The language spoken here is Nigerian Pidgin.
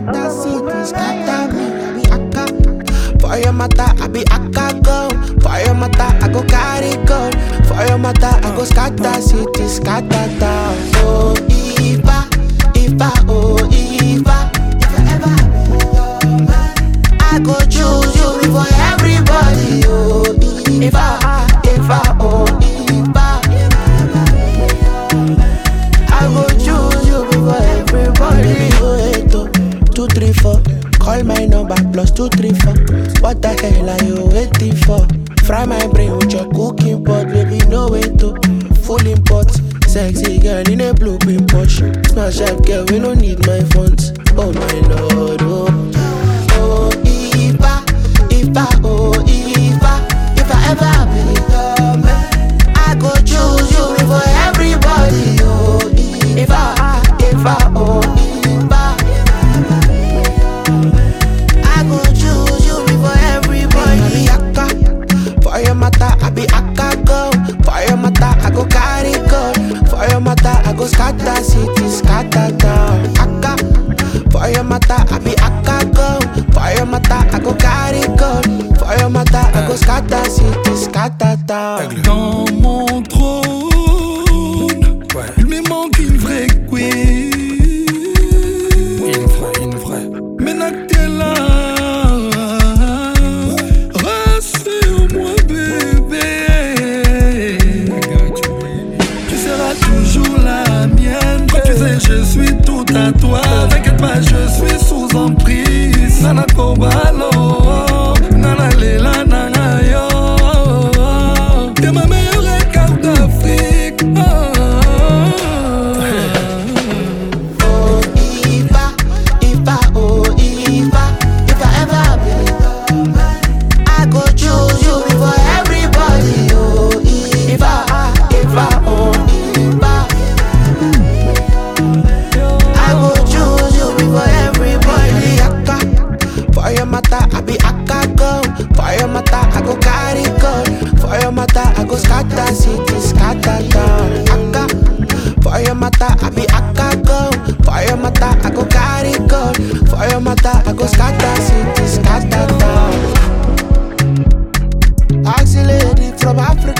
scatter city, scatter me. I be akka. For your mata, I be akka go. For your mata, I go carry gun. For your mata, I go scatter city, scatter town. Oh, Ifa, Ifa, oh, Ifa. If I ever be your man, I go choose you before everybody. Oh, Ifa, Ifa, oh, Ifa. I go choose you before everybody. Oh, eight, oh, two, three, four. Call my number plus two, three, four. What the hell are you waiting for? Fry my brain with your cooking pot, baby. No way to full import. Sexy girl in a blue pin Porsche. Smash up, girl. We don't need my funds. Oh my lord, oh. Oh, Ifa, Ifa, oh, Ifa. If I ever be your man, I go choose you before everybody. Oh, Ifa, Ifa, oh, Ifa. I go choose you before everybody. I be akka, for your mata, I be akka go. For your mata, I go carry gun. For your mata, I go scatter city, scatter town. Akka, for your mata, I be akka go. For your mata, I go carry gun. For your mata, I go scatter city, scatter town. Dans mon trône, il me manque une vraie queen. Une vraie, une vraie. Maintenant que t'es là, rassure-moi, bébé. Tu seras toujours la mienne. Quand tu sais, je suis tout à toi. T'inquiète pas, je suis sous emprise. Nana Kobalo, Nana Lela, Nana Yo. T'es ma meilleure carte d'Afrique. Oh. Oh, Ifa, Ifa, oh, Ifa. If I ever be your man, I go choose you before everybody. Oh, Ifa, Ifa, oh, Ifa. I go choose you before everybody. Akka, for your mata, I be akka go. For your mata, I go carry gun. For your mata, I go scatter city, scatter town. Akka, for your mata, I be akka go. For your mata, I go carry gun. For your mata, I go scatter city, scatter town. Ask the lady from Africa.